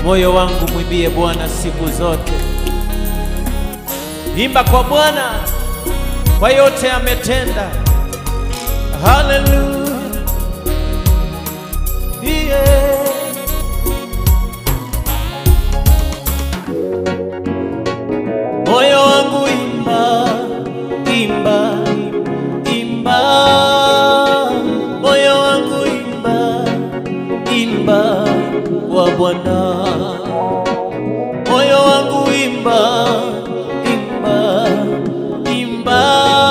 Moyo wangu mwimbie Bwana siku zote. Imba kwa Bwana kwa yote ametenda. Haleluya. Yeah. Moyo wangu imba, imba, imba. Moyo wangu imba, imba kwa Bwana. Moyo wangu imba, imba, imba.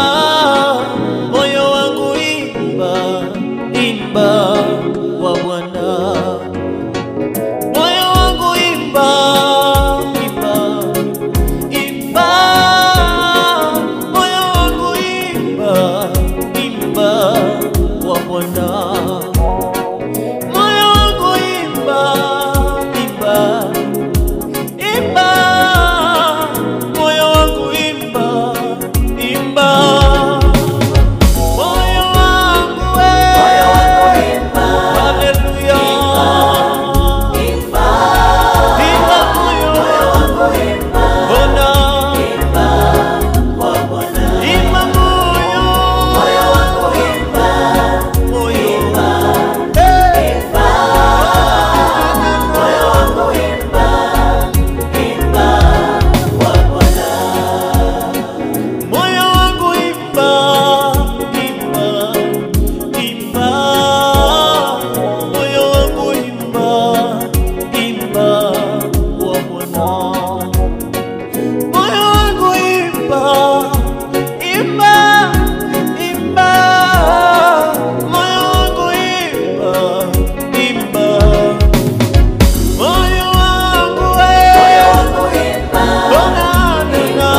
Moyo wangu imba, imba kwa Bwana. Moyo wangu imba, imba, imba. Moyo wangu imba, imba kwa Bwana. Moyo wangu imba, imba, imba. Moyo wangu imba, imba. Moyo wangu we. Haleluya. Imba moyo Bona. Imba moyo. Moyo. Hey. Moyo wangu imba, imba, imba. Moyo wangu imba, imba kwa Bwana. Moyo wangu imba, imba, imba. Moyo wangu imba, imba. Moyo wangu we. Bona, nena.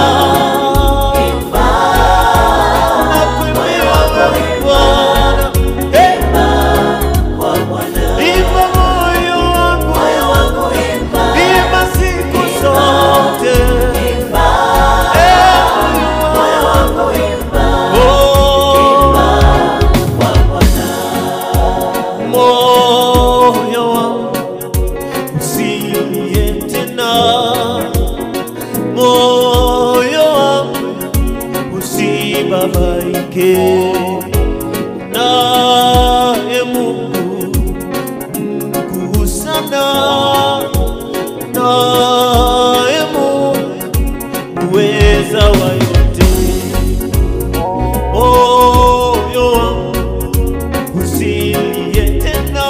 Nakuimbia wewe Bwana. Eh. Imba moyo wangu, imba siku zote. Eh, moyo wangu. Oh. Moyo wangu usilie tena, moyo wangu usibabaike, naye Mungu mkuu sana, naye Mungu uweza wa yote, moyo wangu usilie tena,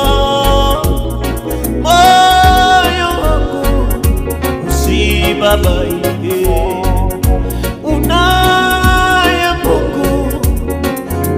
moyo wangu usibabaike, unaye Mungu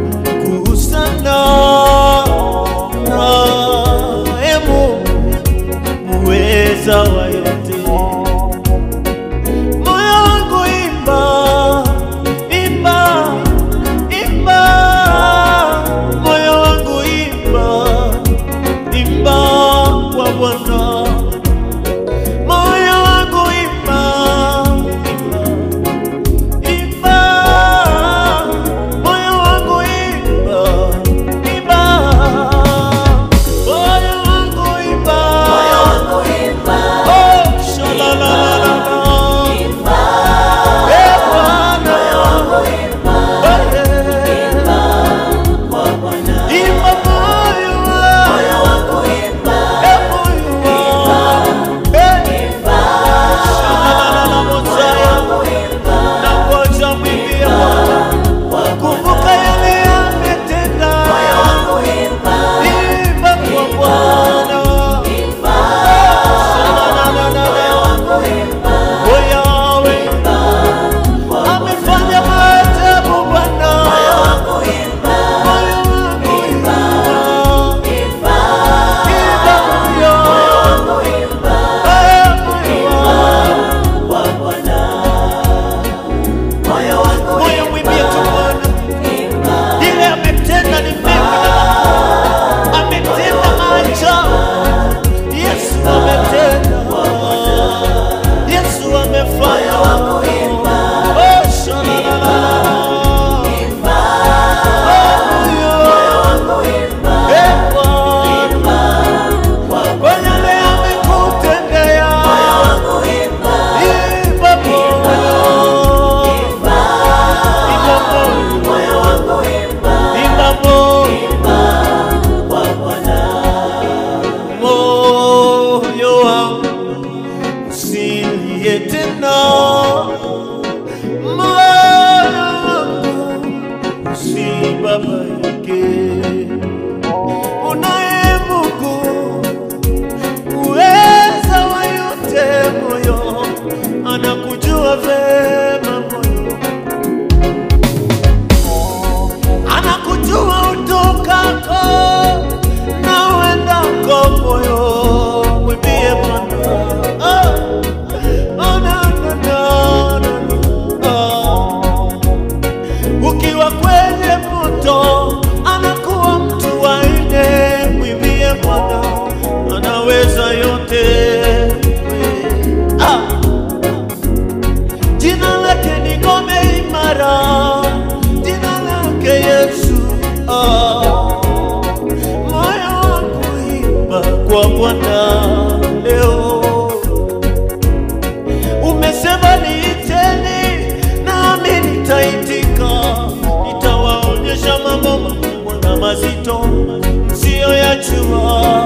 Bwana leo. Umesema niiteni, nami nitaitika, nitawaonyesha mambo makubwa na mazito msiyoyajua.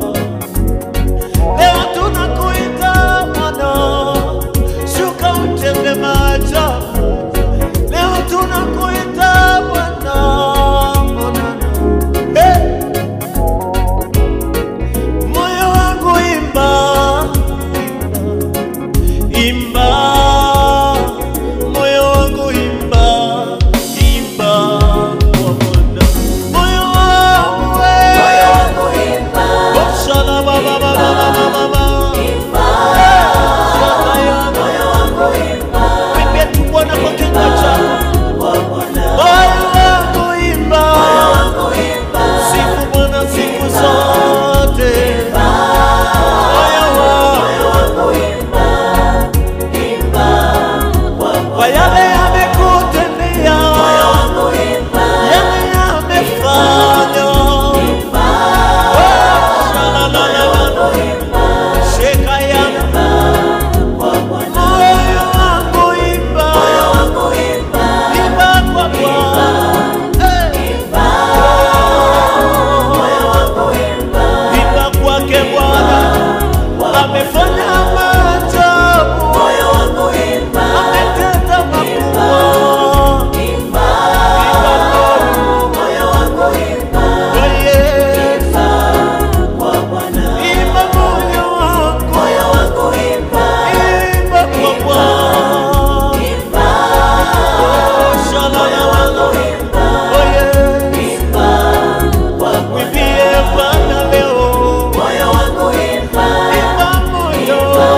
Leo tunakuita Bwana, shuka utende maajabu. Leo tunakuita Bwana, Bwana. Hey! Moyo wangu imba, imba, moyo wangu imba, imba kwa Bwana. Moyo wangu we, oh, shala ba ba ba ba ba ba ba ba. Shala ya ba. Mwambie tu Bwana kwa kinywa chako. Moyo wangu imba, sifu Bwana siku zote. Moyo wangu kwa yale amekutendea, yale amefanya. Oh, shalalala, shekayana. Moyo wangu imba, imba kwa Bwana. Eh. Imba kwake Bwana, amefanya maajabu, ametenda makubwa. Imba kwa Yesu, imba moyo wangu, imba kwa Bwana. Oh, shalalala, oh Yesu, mwimbie Bwana leo. Imba moyo,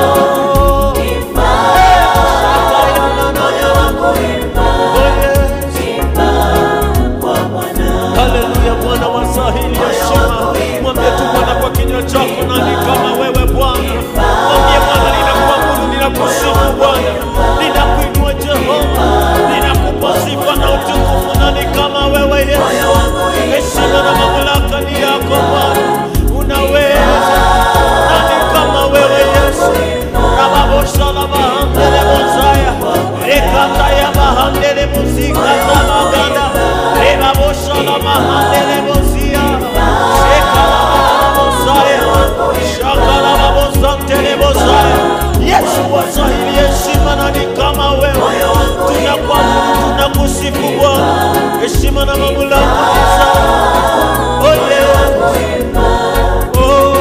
Haleluya, Bwana wasahili heshima. Mwambie tu Bwana kwa kinywa chako, nani kama wewe Bwana? Mwambie Bwana, ninakuabudu, ninakusifu Bwana, ninakuinua Jehova, ninakupa sifa na utukufu. Nani kama wewe Yesu? Heshima na mamlaka ni yako Bwana, unaweza. Nani kama wewe Yesu? Rababosha la bahandele mozaya, rekata ya bahandele muzika za maganda, rebabosha la bahandele mozia, sheka la baba mozaya, shaka la babosantele mozaya. Yesu wasahili heshima, nani kama wewe? Tunakuabudu, tunakusifu Bwana, heshima na mamlaka ni zako. Oh yes. Oh,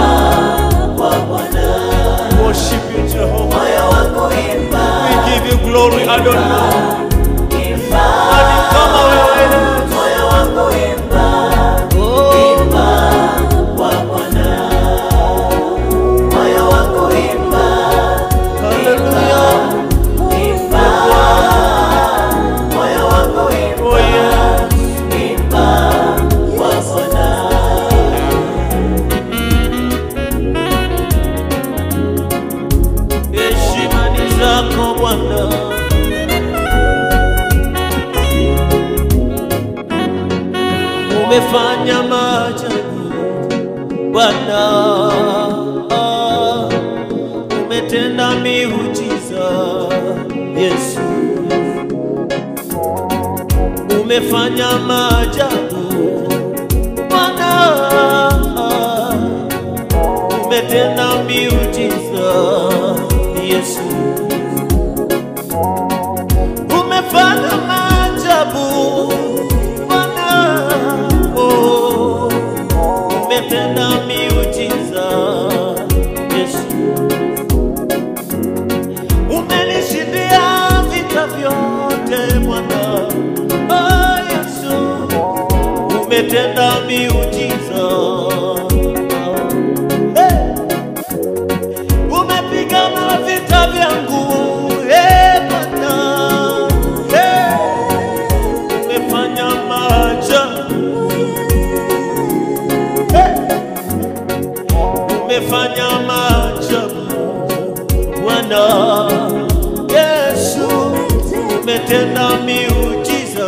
worship you Jehovah. We give you glory, Adonai. Nani kama wewe Yesu? Oh, hallelujah. Oh, yes. Heshima ni zako Bwana. Umefanya maajabu Bwana, umetenda miujiza Yesu, umefanya maajabu Bwana, umetenda miujiza Yesu, umefanya maajabu Bwana, oh, umetenda miujiza Yesu, umenishindia vita vyote Bwana, oh, Yesu, umetenda miujiza Hey! umepigana vita vyangu eh, Bwana Eh, umefanya maajabu Eh, umefanya maajabu Bwana Yesu umetenda miujiza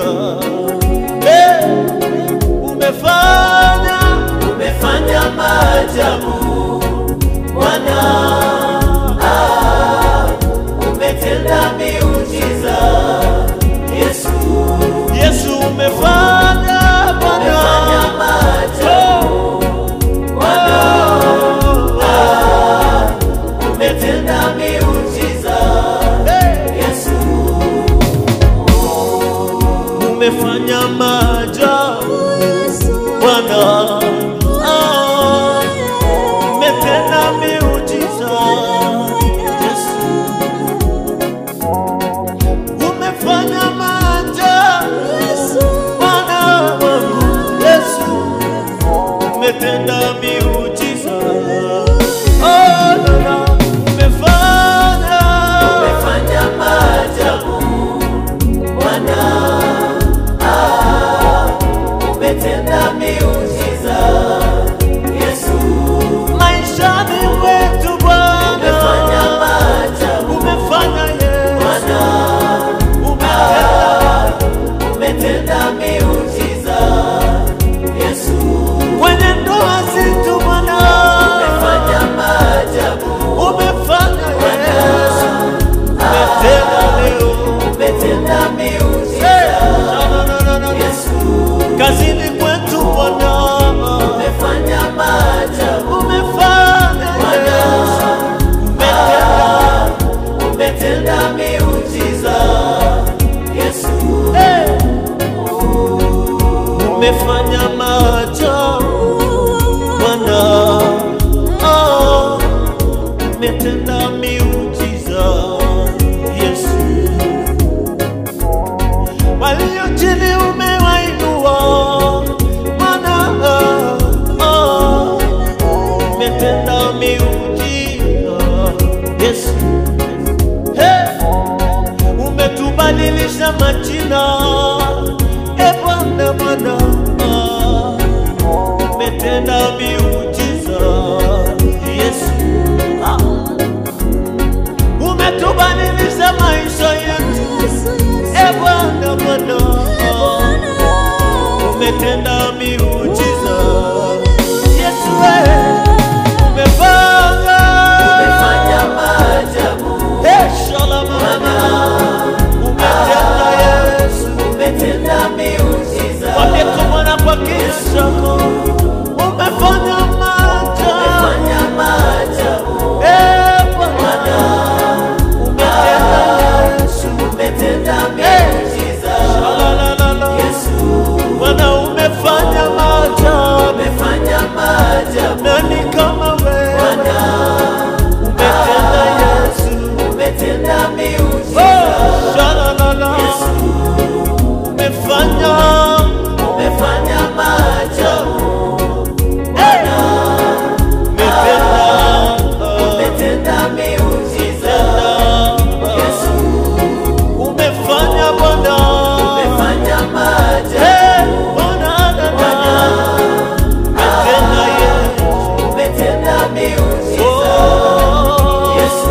Eh, umefanya umefanya maajabu umefanya maajabu Bwana, Ah, umetenda miujiza Yesu, umefanya maajabu Bwana wangu Yesu, umetenda miujiza Oh, Bwana, umefanya Umefanya maajabu Bwana, ah, umetenda miujiza Yesu, maishani wetu Bwana, umefanya maajabu umefanya Yesu, Bwana, umetenda umetenda miujiza Yesu, kwenye ndoa zetu Bwana, umefanya maajabu umefanya Yesu, umetenda leo umetenda miujiza Eh, na, na, na, na, na. Yesu, kazini kwetu Bwana, umefanya maajabu umefanya Yesu, umetenda umetenda miujiza Yesu, Eh, umefanya maajabu Bwana, oh, umetenda miujiza Yesu, walio chini umewainua Bwana, oh, umetenda miujiza Yesu, hey, umetubadilisha majina e Bwana, Bwana, ah, umetenda miujiza Yesu, ah, umetubadilisha maisha yetu e Bwana, Bwana, ah, umetenda miujiza Yesu, eh, umefanya umefanya maajabu Eh, shalom, umetenda Yesu umetenda miujiza Mwambie tu Bwana kwa kinywa chako, umefanya maajabu. umefanya maajabu Eh, Bwana, umetenda Yesu. umetenda miujiza La, la, la, la. Yesu, Bwana, umefanya maajabu. umefanya maajabu Nani kama wewe? Umetenda Yesu. umetenda Oh, miujiza shalalala. Umefanya umefanya maajabu umetenda umetenda miujiza Yesu, umefanya Bwana, umefanya maajabu Eh, Bwana dada, umetenda Yesu, umetenda miujiza Oh, Yesu,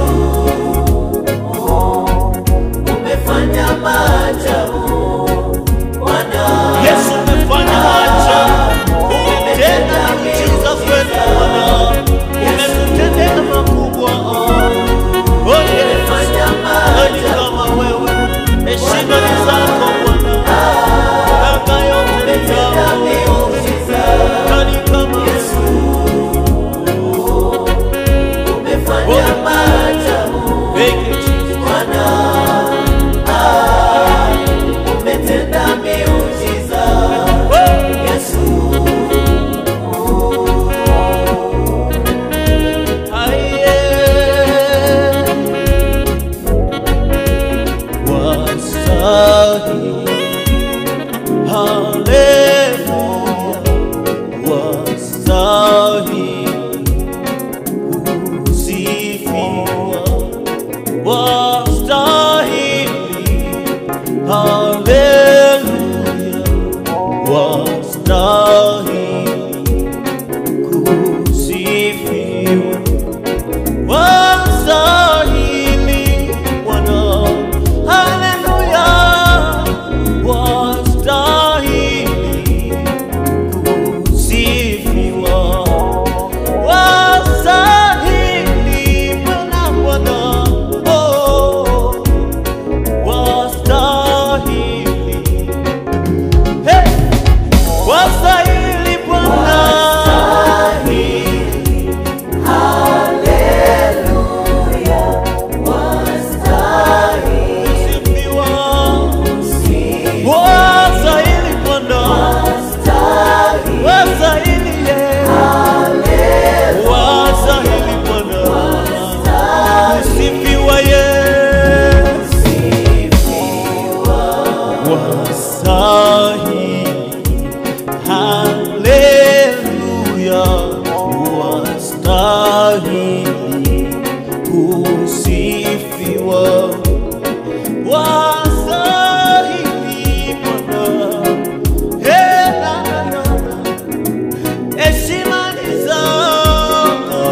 umefanya maajabu Bwana, Yesu umefanya maajabu, umetenda miujiza kwetu Bwana, umetutendea makubwa. Oh, Yesu, umefanya nani maajabu kama wewe? Heshima ni zako Bwana, baraka yote ni umetenda zako. miujiza Nani kama Yesu, umefanya maajabu Thank you, Jesus. Bwana, umetenda miujiza Yesu, Wastahili kusifiwa wastahili Bwana, haleluya, wastahili kusifiwa, wastahili Bwana, Bwana, oh, wastahili wastahili, haleluya, wastahili kusifiwa, wastahili Bwana. Hey, na, na, na, na. Heshima ni zako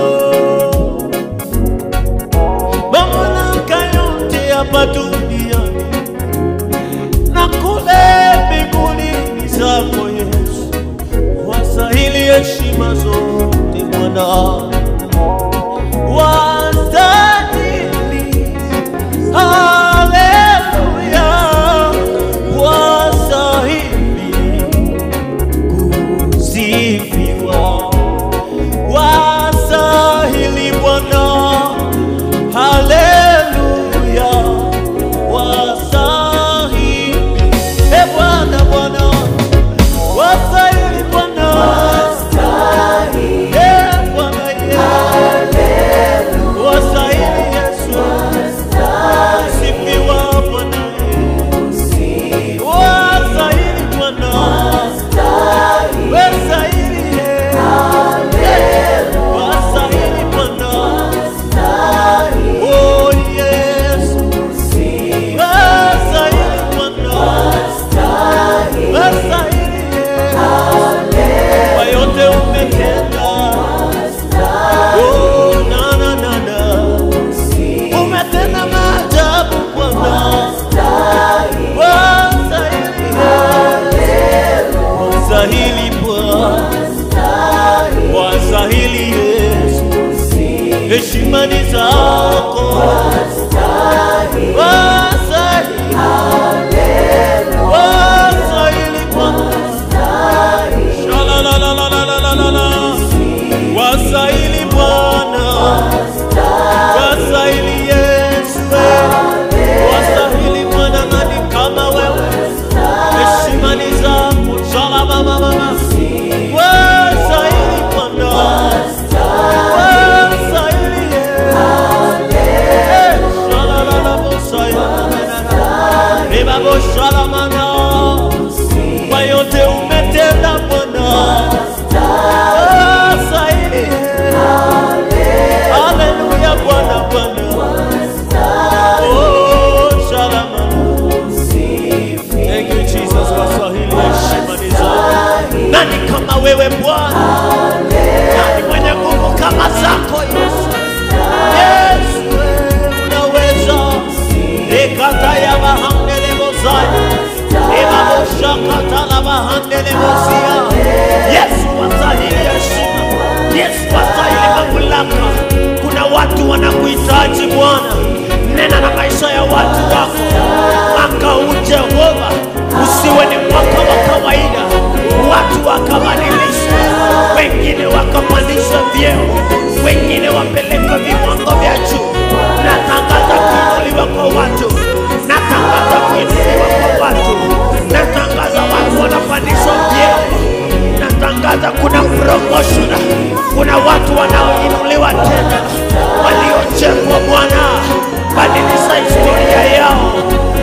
mamlaka yote hapa duniani na kule mbinguni ni zako Yesu, wastahili heshima zote Bwana, wastahili haleluya, wastahili kusifiwa, wastahili Bwana Haleluya, wastahili. E Bwana, Bwana, wastahili Bwana. E Bwana Yesu, wastahili Yesu. Sifiwa Bwana Yesu. Wastahili Bwana. Wastahili Yesu. Wastahili Bwana. Oh yes, wastahili Bwana, wastahili kwa yote umetenda. Oh na na na na, umetenda maajabu Bwana, wastahili, wastahili Bwana, wastahili Yesu heshima ni zako wastahili wastahili Bwana Shalalalalalalalala. wastahili Bwana wastahili Yesu wastahili Bwana nani kama wewe heshima ni zako Shalabababa. wastahili Bwana wastahili Yesu Shalalabosaya. kwa yote umetenda Bwana, wastahili. Haleluya Bwana, Bwana. Oh, shalama. Thank you Jesus, wastahili heshima ni zako. Nani kama wewe Bwana? Nani mwenye nguvu kama zako Yesu? Yesu wewe unaweza. Ekata ya bahandele bozaya. Emaboshakata la bahandele bozia. Yesu wastahili heshima. Yesu wastahili mamlaka. Kuna watu wanakuhitaji Bwana. Nena na maisha ya watu wako. Mwaka huu Jehova usiwe ni mwaka wa kawaida. Watu wakabadilishwa, wengine wakapandishwa vyeo, wengine wapelekwa viwango vya juu. Natangaza kuinuliwa kwa watu, natangaza kuinuliwa kwa watu, natangaza watu wanapandishwa vyeo, natangaza kuna promotion, kuna watu wanaoinuliwa tena, waliochekwa Bwana, badilisha historia yao.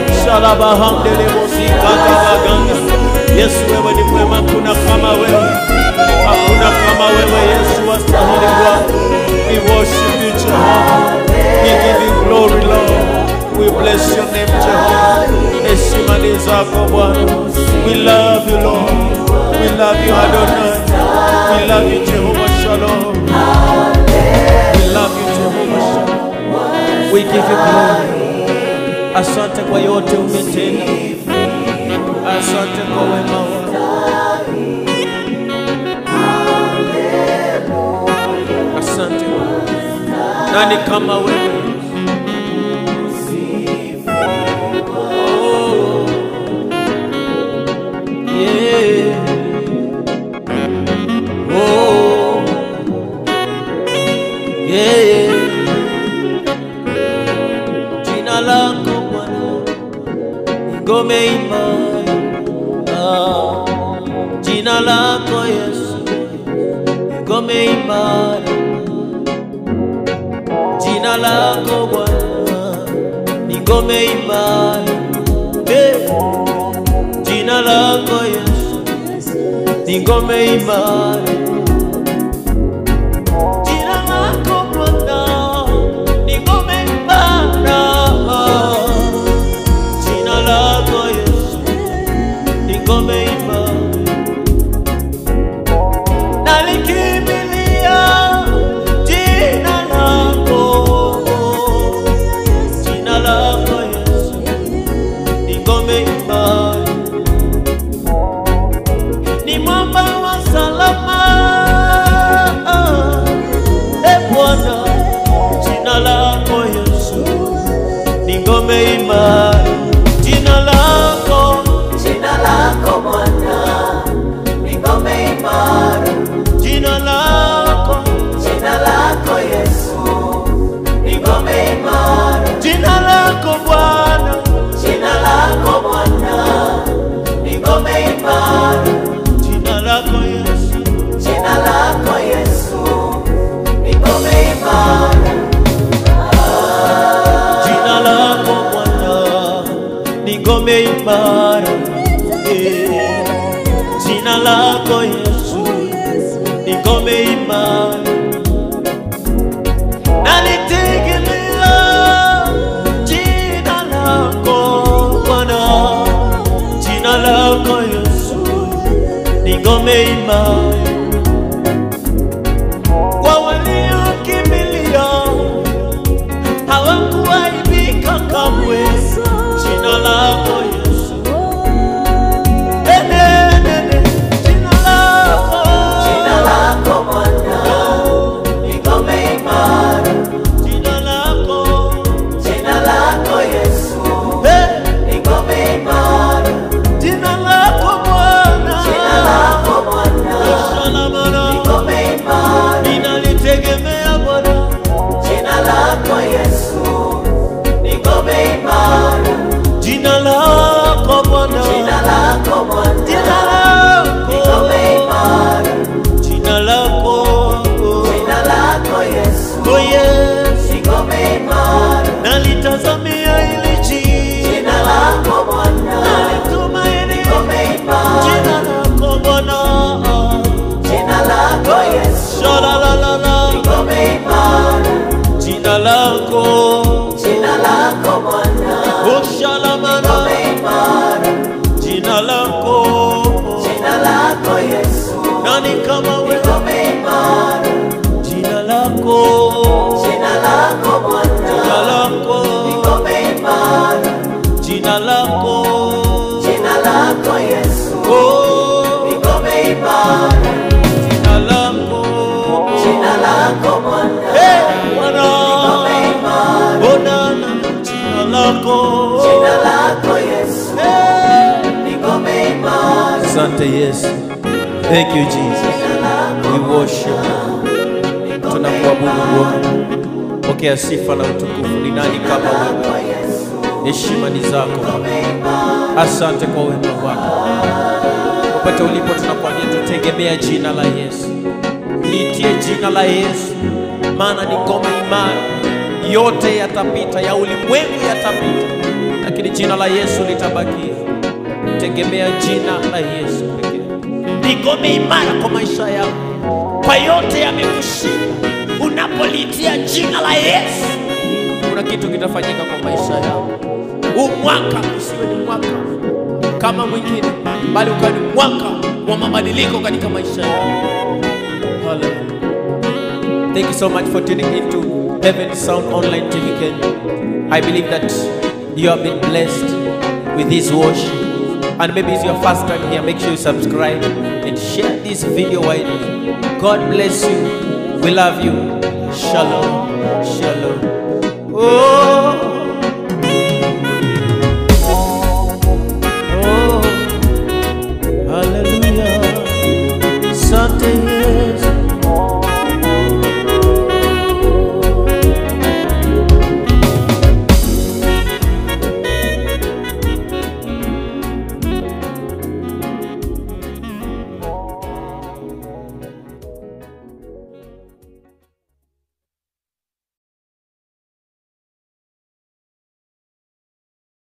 Shalabahamdelebosikatagaganga. Yesu wewe ni mwema, kuna kama wewe, hakuna kama wewe Yesu, wastahili Bwana. We worship you Jehovah, we give you glory Lord, we bless your name Jehovah. Heshima ni zako Bwana, we love you Lord, we love you Adonai, we love you Jehovah Shalom, we love you Jehovah Shalom, we give you glory. Asante kwa yote umetenda, asante kwa wema wako. Asante Bwana. Nani kama wewe? Oh, yeah. Oh, yeah. Jina lako Bwana ni ngome imara. Ah, Jina lako Yesu ni ngome imara. Jina lako Bwana ni ngome imara. Hey. jina lako Yesu ni ngome imara. Jina lako Bwana ni ngome imara. Jina lako Yesu ni ngome imara. Nalikimbilia jina lako, jina lako Yesu ni ngome imara, ni mwamba wa salama. E Bwana, jina lako Yesu ni ngome imara, jina lako Jina lako Bwana ni ngome imara, jina lako jina lako Yesu ni ngome imara, jina lako Bwana jina lako Bwana ni ngome imara, jina lako Yesu jina lako Yesu ni ngome imara, jina lako Bwana ni ngome imara Eh, jina lako Yesu ni ngome imara nalitegemea jina lako Bwana jina lako Yesu ni ngome imara kwa waliokimbilia hawakuaibika kamwe. Jina lako Yesu, enenene, jina lako, jina lako Bwana ni ngome imara, jina lako, jina lako Yesu eh, ni ngome imara, jina lako Bwana, jina lako Bwana ni Shalamana, ngome imara. ninalitegemea Bwana, Jina lako Yesu ni ngome imara, jina lako Bwana, jina lako Bwana jina ni ngome lako, imara, jina lako, jina lako Yesu oh yes. ni ngome imara, nalitazamia ili jina jina lako Bwana nalitumaini ni ngome imara, jina lako Bwana jina lako Yesu shalalalala ni ngome imara, jina lako jina lako Bwana ni ushalamana ngome imara, jina lako jina lako Yesu nani kama ni wewe ngome imara, jina lako jina lako Bwana jina lako ni ngome imara, jina lako jina lako Yesu oh ni ngome imara, jina lako jina lako Bwana eh ni Bwana ngome imara, Bonana jina lako jina lako Yesu ni ngome imara, Asante Yesu. Thank you Jesus. jina lako We worship. ni ngome Tunakuabudu imara, Bwana. Pokea sifa na utukufu. Ni nani kama lako wewe? Yesu Heshima ni zako. ngome imara, Asante kwa wema wako. Popote ulipo tunakwambia tutegemea jina la Yesu. Liitie jina la Yesu, maana ni ngome imara. Yote yatapita, ya ulimwengu yatapita, lakini jina la Yesu litabakia. Tegemea jina la Yesu pekee. Ni ngome imara kwa maisha yako, kwa yote yamekushinda. Unapolitia jina la Yesu, kuna kitu kitafanyika kwa maisha yako. Huu mwaka usiwe ni mwaka kama mwingine, bali ukawa ni mwaka wa mabadiliko katika maisha yako. Hallelujah. Thank you so much for tuning into Heaven Sound Online TV Kenya. I believe that you have been blessed with this worship. And maybe it's your first time here, make sure you subscribe and share this video widely. God bless you. We love you. Shalom. Shalom. Oh.